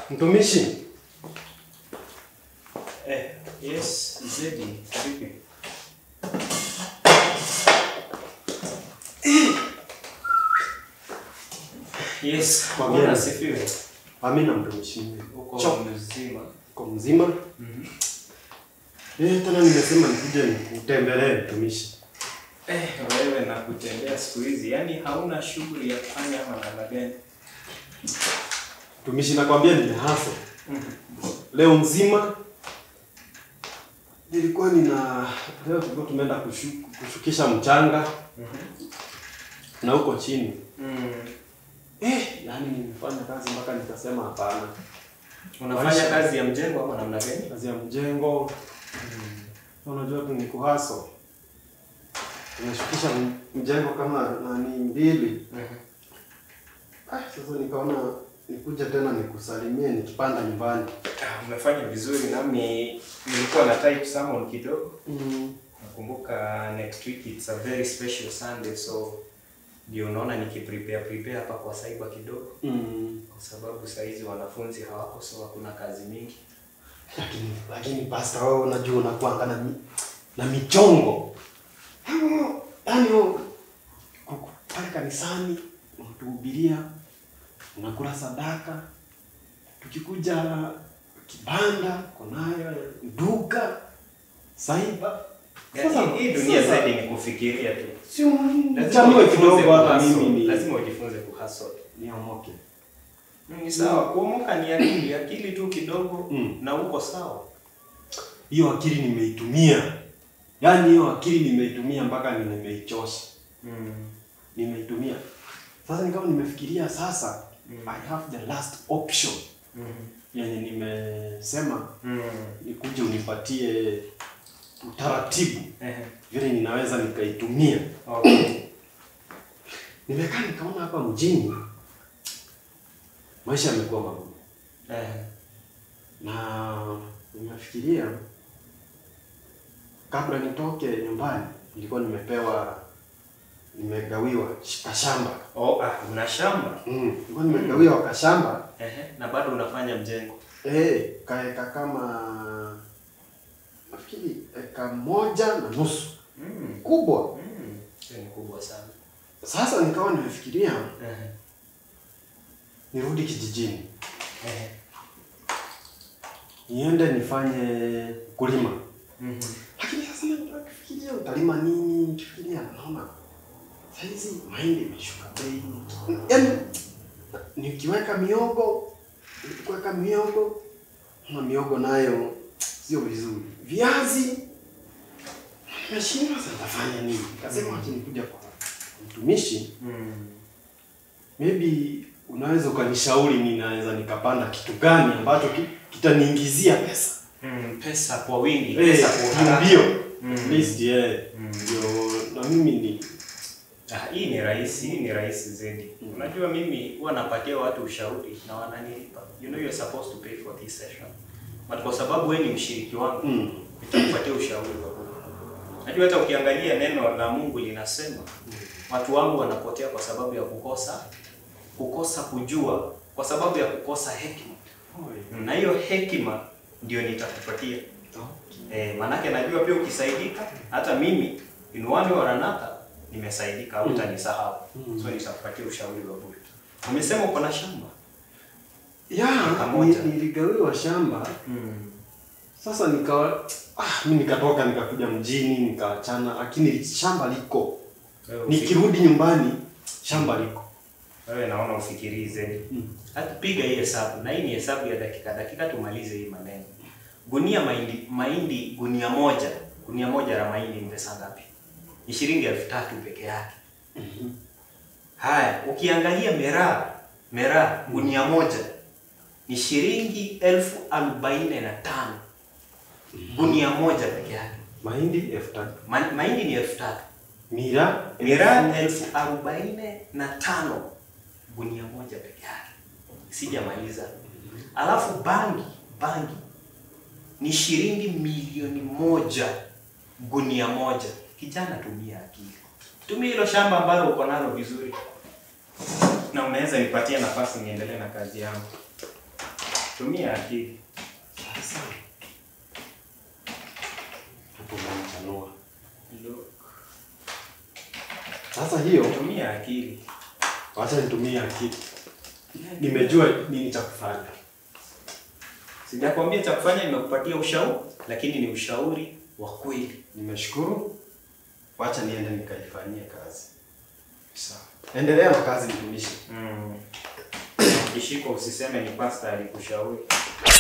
Mtumishi, Eh, yes, Zedi, vipi? Yes, Kwa Bwana gani? asifiwe. amina mtumishi. Uko Cho- mzima? Uko mzima? Eh, tena nimesema nikuje nikutembelee mtumishi. Eh, wewe na kutembea siku hizi, yaani hauna shughuli ya kufanya ama namna gani? Mtumishi, nakwambia nimehasa leo mzima. Nilikuwa nina leo tulikuwa tumeenda kushu, kushukisha mchanga na huko chini Mm. eh, yani nimefanya kazi mpaka nikasema hapana, Unafanya Maisha. kazi ya mjengo ama namna gani? kazi ya mjengo unajua tu ni kuhaso. Nimeshukisha m- mjengo kama nani mbili Ah, sasa nikaona nikuja tena nikusalimie nikipanda nyumbani. Ah, umefanya vizuri nami nilikuwa na type summon kidogo. Mm. Nakumbuka next week it's a very special Sunday so ndio unaona nikiprepare prepare hapa kwa cyber kidogo Mm. kwa sababu saa hizi wanafunzi hawako so hakuna kazi mingi. Lakini lakini pastor wewe unajua unakuanga na mi, na michongo. Yaani wewe kuku- pale kanisani unatuhubiria, unakula sadaka. Tukikuja kibanda konayo duka saiba. Yaani hii dunia zaidi ni kufikiria tu. sio Lazima mchanue ujifunze kidogo hata kuhustle. mimi ni Lazima ujifunze kuhustle. niomoke. Mm, Ni sawa, kuomoka ni akili, akili tu kidogo Mm. na uko sawa. Hiyo akili nimeitumia. Yaani hiyo akili nimeitumia mpaka ni- nimeichosha. Mm. nimeitumia sasa nikawa nimefikiria sasa Mm. I have the last option Mm. yenye nimesema Mm. nikuje unipatie utaratibu Ehe. vile ninaweza nikaitumia Okay. nimekaa nikaona hapa mjini maisha yamekuwa magumu Ehe. na nimefikiria kabla nitoke nyumbani nilikuwa nimepewa nimegawiwa sh- kashamba Oh, ah, una shamba. mm. nilikuwa nimegawiwa kashamba Ehe. Na bado unafanya mjengo. Eh, kaeka kama nafikiri eka moja na nusu Mm. kubwa. Mm. Hiyo ni kubwa sana. Sasa nikawa nimefikiria Ehe. nirudi kijijini, Ehe. niende nifanye kulima, Mhm. lakini sasa nafikiria utalima nini? Nikifikiria naona saizi mahindi imeshuka bei, yaani nikiweka miogo, nikiweka miogo na miogo nayo sio vizuri, viazi nimeshindwa, sasa nitafanya nini? Nikasema acha nikuja kwa mtumishi, Mm. maybe unaweza ukanishauri ninaweza nikapanda kitu gani ambacho ki- kitaniingizia pesa Mm. Pesa kwa wingi, Eh, pesa kwa haraka. ndio Mm. at least yeah, Mm. ndio na mimi ni Ah, hii ni rahisi, hii ni rahisi zaidi. Mm. Unajua mimi huwa napatia watu ushauri na wananilipa. You know you're supposed to pay for this session. But kwa sababu wewe ni mshiriki wangu, mm, nitakupatia ushauri wa Mungu. Najua hata ukiangalia neno la Mungu linasema watu wangu wanapotea kwa sababu ya kukosa kukosa kujua, kwa sababu ya kukosa hekima. Oi. Na hiyo hekima ndio nitakupatia. Eh, manake najua pia ukisaidika, hata mimi in one way or another nimesaidika, hautanisahau. Mm. So nitakupatia ushauri wa bure. Umesema uko na shamba? ya Pamoja. ni- niligawiwa shamba Mm. sasa nikawa ah, mi nikatoka nikakuja mjini nikaachana, lakini shamba liko, Wewe ufi- nikirudi nyumbani shamba liko Wewe naona ufikirii zaidi. mm. Hata piga hii hesabu na hii ni hesabu ya dakika dakika, tumalize hii maneno. Gunia mahindi mahindi gunia moja gunia moja la mahindi ni pesa ngapi? Ni shilingi elfu tatu peke yake. Mhm. Haya, ukiangalia miraa miraa gunia moja ni shilingi elfu arobaini na tano gunia moja peke yake. mahindi elfu tatu Ma, mahindi ni elfu tatu mira miraa elfu arobaini na tano gunia moja peke yake. Sijamaliza. Alafu bangi bangi ni shilingi milioni moja gunia moja. Kijana, tumia akili, tumia hilo shamba ambalo uko nalo vizuri, na unaweza nipatia nafasi niendelee na kazi yangu. Tumia akili. Sasa hapo unanichanua. Look. Sasa hiyo Tumia akili. wacha nitumie akili. Nimejua nini cha kufanya. Sijakwambia cha kufanya, nimekupatia ushauri, lakini ni ushauri wa kweli. Nimeshukuru. Wacha niende nikaifanyie kazi. Sawa. Endelea na kazi mtumishi. Mm. Kishiko usiseme ni pastor alikushauri.